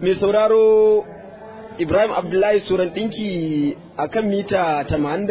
mai sauraro Ibrahim Abdullahi Suran ɗinki a kan mita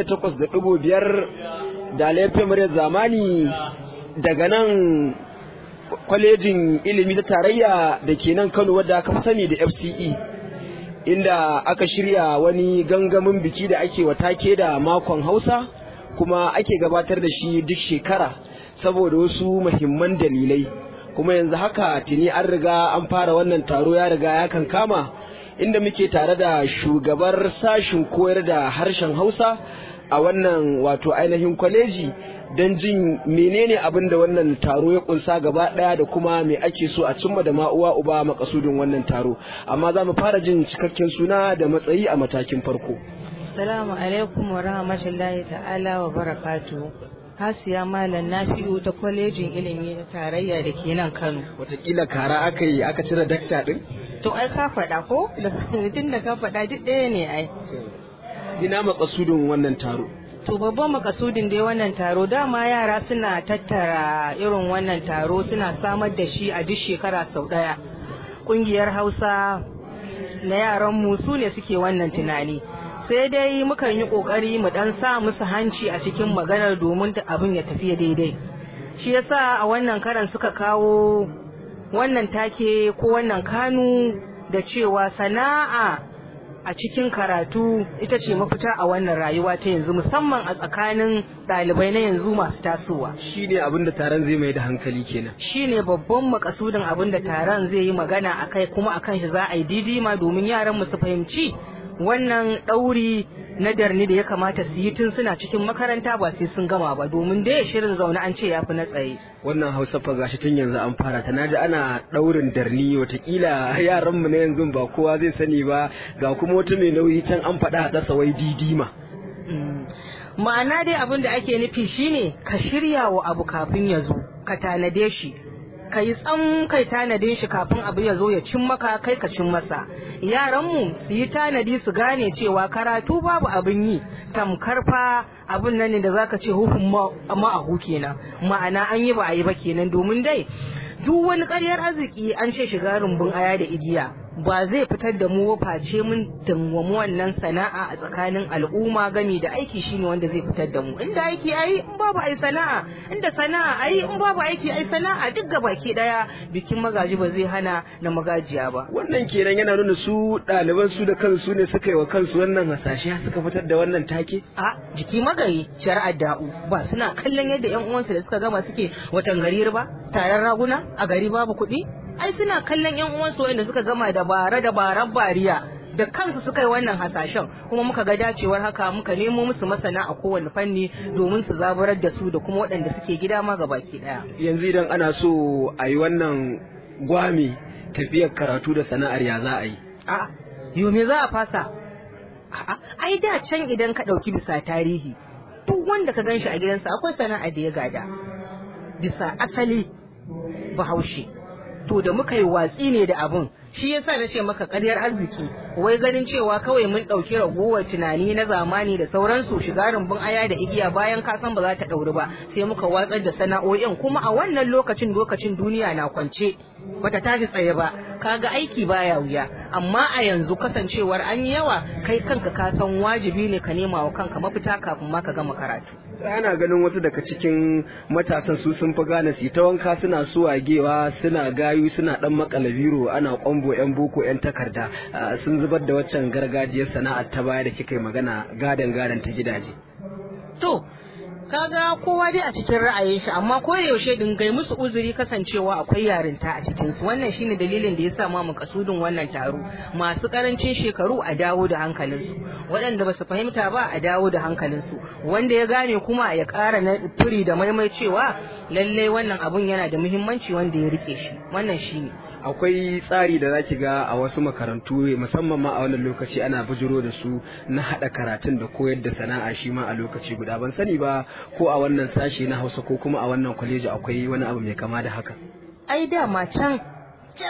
88.5 da laifin muryar zamani daga nan kwalejin ilimi ta tarayya da ke nan Kano wadda aka fi sani da FCE inda aka shirya wani gangamin biki da ake take da makon Hausa kuma ake gabatar da shi duk shekara saboda wasu muhimman dalilai kuma yanzu haka tuni an riga an fara wannan taro ya riga ya kan kama inda muke tare da shugabar sashin koyar da harshen Hausa a wannan wato ainihin kwaleji don jin menene abin da wannan taro ya kunsa gaba daya da kuma me ake so a cimma da ma'uwa uba makasudin wannan taro amma za mu fara jin cikakken suna da matsayi a matakin farko Assalamu alaikum wa rahmatullahi ta'ala wa barakatu. Hasiya Malam Nafi'u ta kwalejin ilimi na tarayya da ke nan Kano. watakila kara aka yi aka cire dakta din To ai ka faɗa ko? Tun da ka faɗa duk ɗaya ne ai. ina makasudin wannan taro To babban makasudin dai wannan taro dama yara suna tattara irin wannan taro suna samar da shi a duk shekara sau ɗaya. Ƙungiyar Hausa na yaranmu su ne suke wannan tunani. sai dai mukan yi kokari mu dan sa musu hanci a cikin maganar domin abin ya tafi daidai shi yasa a wannan karan suka kawo wannan take ko wannan kanu da cewa sana'a a cikin karatu ita ce mafita a wannan rayuwa ta yanzu musamman a tsakanin ɗalibai na yanzu masu tasowa shine abin da taron zai mai da hankali kenan shine babban makasudin abin da taron zai yi magana akai kuma akan shi za a yi didima domin yaran mu su fahimci wannan ɗauri na darni da ya kamata su yi tun suna cikin makaranta ba sai sun gama ba domin dai shirin zaune an ce ya fi na tsaye. wannan hausa fa gashi tun yanzu an fara ta naji ana ɗaurin darni watakila yaran mu na yanzu ba kowa zai sani ba ga kuma wata mai nauyi can an faɗa a ɗasa wai didima ma'ana dai abin da ake nufi shine ka shirya wa abu kafin ya zo ka tanade shi ka yi tsam kai tanadin shi kafin abu ya zo ya cin maka kai ka cin masa yaranmu su yi tanadi su gane cewa karatu babu abin yi tamkar fa abin nan ne da zaka ce huhun ma'ahu kenan ma'ana an yi ba a yi ba kenan domin dai duk wani ƙaryar arziki an ce shiga rumbun aya da igiya ba zai fitar da mu face mun dangwamu wannan sana'a a tsakanin al'umma gami da aiki shine wanda zai fitar da mu inda aiki ai in babu ai sana'a inda sana'a ai in babu aiki ai sana'a duk baki daya bikin magaji ba zai hana na magajiya ba wannan kenan yana nuna su ɗaliban su da kansu ne suka yi wa kansu wannan hasashe suka fitar da wannan take a jiki magayi shari'ar da'u ba suna kallon yadda yan uwansu da suka gama suke watan garir ba taron raguna a gari babu kuɗi ai suna kallon yan uwansu wanda suka gama da bara da baran bariya da kansu suka yi wannan hasashen kuma muka ga dacewar haka muka nemo musu masana a kowane fanni domin su zaburar da su da kuma waɗanda suke gida ma baki ɗaya. yanzu idan ana so a yi wannan gwami tafiyar karatu da sana'ar ya za a yi a yo me za a fasa A'a, ai da can idan ka ɗauki bisa tarihi duk wanda ka ganshi a gidansa akwai sana'a da ya gada bisa asali bahaushe to da muka yi watsi ne da abun shi yasa na ce maka ƙaryar arziki wai ganin cewa kawai mun ɗauki ragowar tunani na zamani da sauransu shiga rumbun aya da igiya bayan ka san ba za ta ɗauri ba sai muka watsar da sana'o'in kuma a wannan lokacin lokacin duniya na kwance bata tashi tsaye ba kaga aiki baya wuya amma a yanzu kasancewar an yi yawa kai kanka ka san wajibi ne ka nema wa kanka mafita kafin ma ka gama karatu ana ganin wasu daga cikin matasan su sun fi gane su ta wanka suna suwagewa suna gayu suna dan makala biro ana kwambo yan boko yan takarda sun zubar da waccan gargajiyar sana'ar ta baya da kika yi magana gadan gadan ta gidaje to kaga kowa dai a cikin ra'ayin shi amma ko yaushe din gai musu uzuri kasancewa akwai yarinta a cikin su wannan shine dalilin da yasa ma mu kasudin wannan taro masu karancin shekaru a dawo da hankalin su waɗanda ba su fahimta ba a dawo da hankalin su wanda ya gane kuma ya ƙara na turi da maimai cewa lallai wannan abun yana da muhimmanci wanda ya rike shi wannan shine akwai tsari da zaki ga a wasu makarantu musamman ma a wannan lokaci ana bujiro da su na haɗa karatun da koyar da sana'a shi ma a lokaci guda ban sani ba ko a wannan sashe na hausa ko kuma a wannan kwaleji akwai wani abu mai kama da haka ai dama can can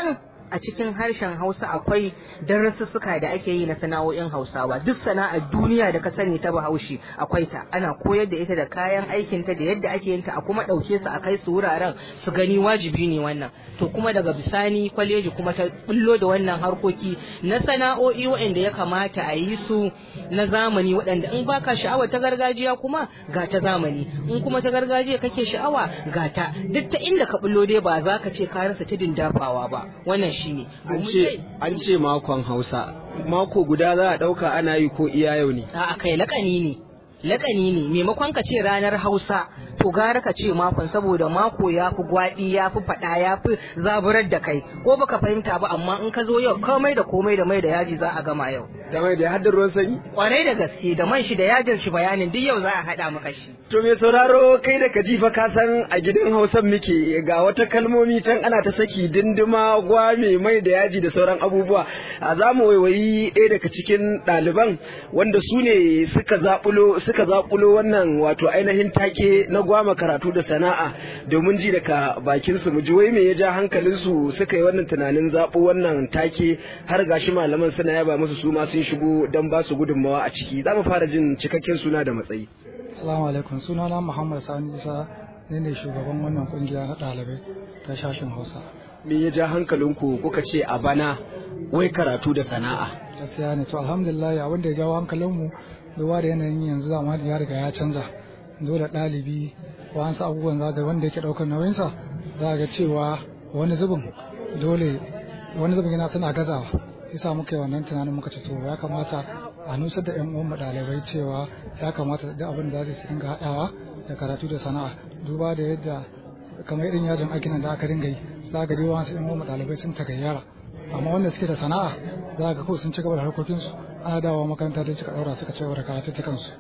a cikin harshen hausa akwai darussuka da ake yi na sana'o'in hausawa duk sana'ar duniya da ka sani ta bahaushe akwai ta ana koyar da ita da kayan aikin ta da yadda ake yin ta a kuma ɗauke su a kai su wuraren su gani wajibi ne wannan to kuma daga bisani kwaleji kuma ta bullo da wannan harkoki na sana'o'i waɗanda ya kamata a yi su na zamani waɗanda in baka sha'awa ta gargajiya kuma ga ta zamani in kuma ta gargajiya kake sha'awa ga ta duk ta inda ka bullo dai ba za ka ce ka rasa tudun dafawa ba wannan shine an ce an ce makon hausa mako guda za a ɗauka ana yi ko iya yau ne a kai lakani ne lakani ne maimakon ka ce ranar hausa to gara ka ce makon saboda mako ya fi gwaɗi ya fi faɗa ya fi zaburar da kai ko baka fahimta ba amma in ka zo yau komai da komai da mai da yaji za a gama yau da mai da haddar ruwan sanyi kwarai da gaske da man shi da yajin shi bayanin duk yau za a haɗa maka shi to me sauraro kai da ka ji fa ka san a gidan hausan muke ga wata kalmomi can ana ta saki dindima gwame mai da yaji da sauran abubuwa a za mu waiwayi ɗaya daga cikin ɗaliban wanda su ne suka zaɓulo suka zaƙulo wannan wato ainihin take na gwama karatu da sana'a domin ji daga bakin su mu ji wai me ya ja hankalin su suka yi wannan tunanin zaɓo wannan take har gashi malaman suna yaba musu su ma sun shigo don ba su gudunmawa a ciki za mu fara jin cikakken suna da matsayi Assalamu alaikum sunana Muhammad Sani Isa ne ne shugaban wannan kungiya na ɗalibai ta shashin Hausa. me ya ja hankalinku kuka ce a bana wai karatu da sana'a Gaskiya ne to alhamdulillah abin da ya jawo hankalinmu duba da yanayin yanzu zamani ya riga ya canza dole ɗalibi wasu abubuwan za ga wanda yake ɗaukar nauyinsa za ga cewa wani zubin dole wani zubin yana tana gazawa yasa muka yi wannan tunanin muka ce to ya kamata a nusar da 'yan uwan ɗalibai cewa ya kamata da abin da za su dinga haɗawa da karatu da sana'a duba da yadda kamar irin yajin aikin da aka dinga yi za ga dai wasu 'yan uwan ɗalibai sun tagayyara amma wanda suke da sana'a za ga ko sun ci gaba da harkokinsu ana dawowa makaranta da suka ɗaura suka ci gaba da karatu ta kansu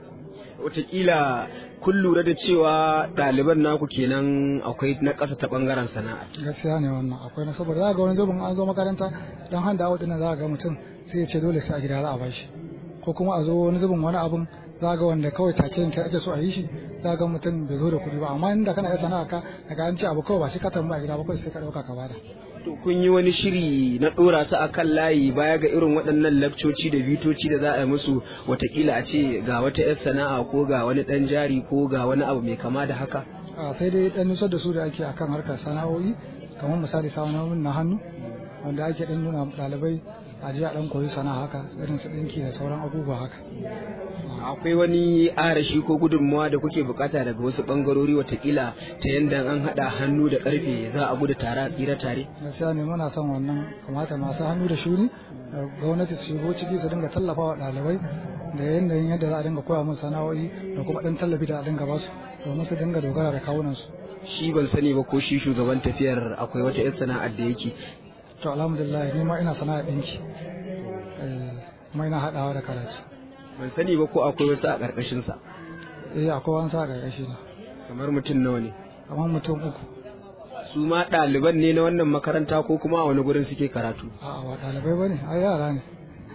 wataƙila kun lura da cewa ɗaliban naku kenan akwai na ƙasa ta ɓangaren sana'a gaskiya ne wannan akwai na saboda za ga wani zubin an zo makaranta dan handa awa dinnan za ga mutum sai ya ce dole sai a gida za a bashi ko kuma a zo wani zubin wani abun za ga wanda kawai take yanke ake so a yi shi za ga mutum bai zo da kuɗi ba amma inda kana iya sana'a ka daga an ce abu kawai ba shi ka tambaya a gida ba kawai sai ka ɗauka ka bada to kun yi wani shiri na ɗora su a kan layi baya ga irin waɗannan lakcoci da bitoci da za a yi musu watakila a ce ga wata 'yar sana'a ko ga wani ɗan jari ko ga wani abu mai kama da haka a sai dai dan nusar da su da ake akan harkar sana'o'i kamar misali sana'o'in na hannu wanda ake dan nuna ɗalibai a je a dan koyi sana'a haka irin su ɗinki da sauran abubuwa haka akwai wani arashi ko gudunmawa da kuke bukata daga wasu bangarori watakila ta yadda an haɗa hannu da ƙarfe za a gudu tare a tsira tare gaskiya ne muna son wannan kamata masu hannu da shuni da gwamnati su shigo ciki su dinga tallafa wa ɗalibai da yanayin yadda za a dinga koya musu sana'o'i da kuma ɗan tallafi da a dinga basu domin su dinga dogara da kawunansu shi ban sani ba ko shi shugaban tafiyar akwai wata 'yar sana'ar da yake to alhamdulillah ni ma ina sana'a ɗinki kuma ina haɗawa da karatu ban sani ba ko akwai wasu a ƙarƙashinsa eh akwai wani sa ƙarƙashi na kamar mutum nawa ne kamar mutum uku su ma ɗaliban ne na wannan makaranta ko kuma a wani gurin suke karatu a'a ba ɗalibai ba ne ai yara ne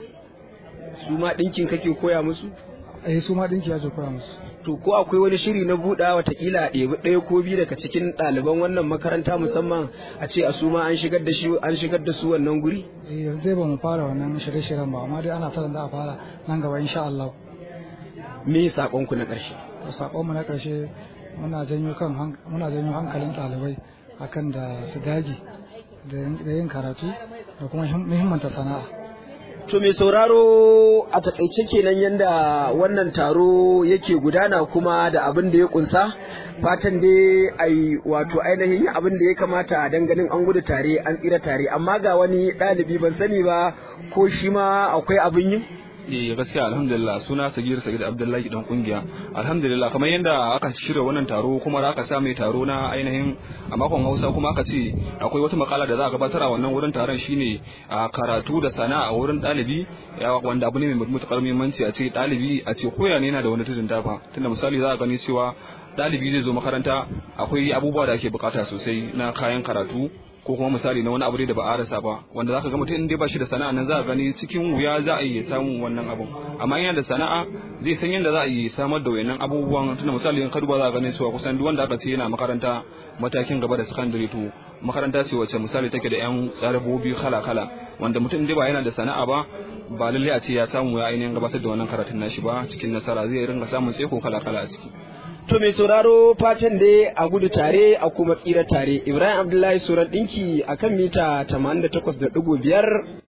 su ma ɗinkin kake koya musu eh su ma ɗinki ya ce koya musu to ko akwai wani shiri na buɗa watakila a ɗebi ɗaya ko biyu daga cikin ɗaliban wannan makaranta musamman a ce a su ma an shigar da shi an shigar da su wannan guri eh yanzu dai ba mu fara wannan shirye-shiryen ba amma dai ana sa da a fara nan gaba insha Allah me saƙonku na ƙarshe to sakon mu na ƙarshe muna janyo kan hank- muna janyo hankalin ɗalibai akan da su dage da yin- da yin karatu da kuma him- muhimmanta sana'a To mai sauraro a takaice kenan yanda wannan taro yake gudana kuma da abin da ya kunsa fatan dai ai wato ainihin yin abin da ya kamata a danganin an gudu tare an tsira tare amma ga wani ɗalibi ban sani ba ko shi ma akwai abin yin Eh gaskiya alhamdulillah suna Sagir Sagir Abdullahi dan kungiya alhamdulillah kamar yadda aka shirya wannan taro kuma da aka sa mai taro na ainihin a makon Hausa kuma aka ce akwai wata makala da za a gabatar a wannan wurin taron shine a karatu da sana'a a wurin ɗalibi ya wanda abu ne mai matuƙar muhimmanci a ce ɗalibi a ce koya ne yana da wani tudun dafa tunda misali za a gani cewa ɗalibi zai zo makaranta akwai abubuwa da ake bukata sosai na kayan karatu ko kuma misali na wani abu da ba a rasa ba wanda zaka ga mutum in dai ba shi da sana'a nan za ka gani cikin wuya za a yi samun wannan abun amma yana da sana'a zai san yadda za a yi samar da wayannan abubuwan tunda misali in ka duba za ka gani cewa kusan duk wanda aka ce yana makaranta matakin gaba da sakandare to makaranta ce wacce misali take da yan tsarabobi kala kala wanda mutum dai ba yana da sana'a ba ba lallai a ce ya samu ya ainihin gabatar da wannan karatun nashi ba cikin nasara zai ringa samun tseko kala kala a ciki To mai sauraro fatan dai a gudu tare a kuma tsira tare Ibrahim Abdullahi Suran ɗinki akan mita 88.5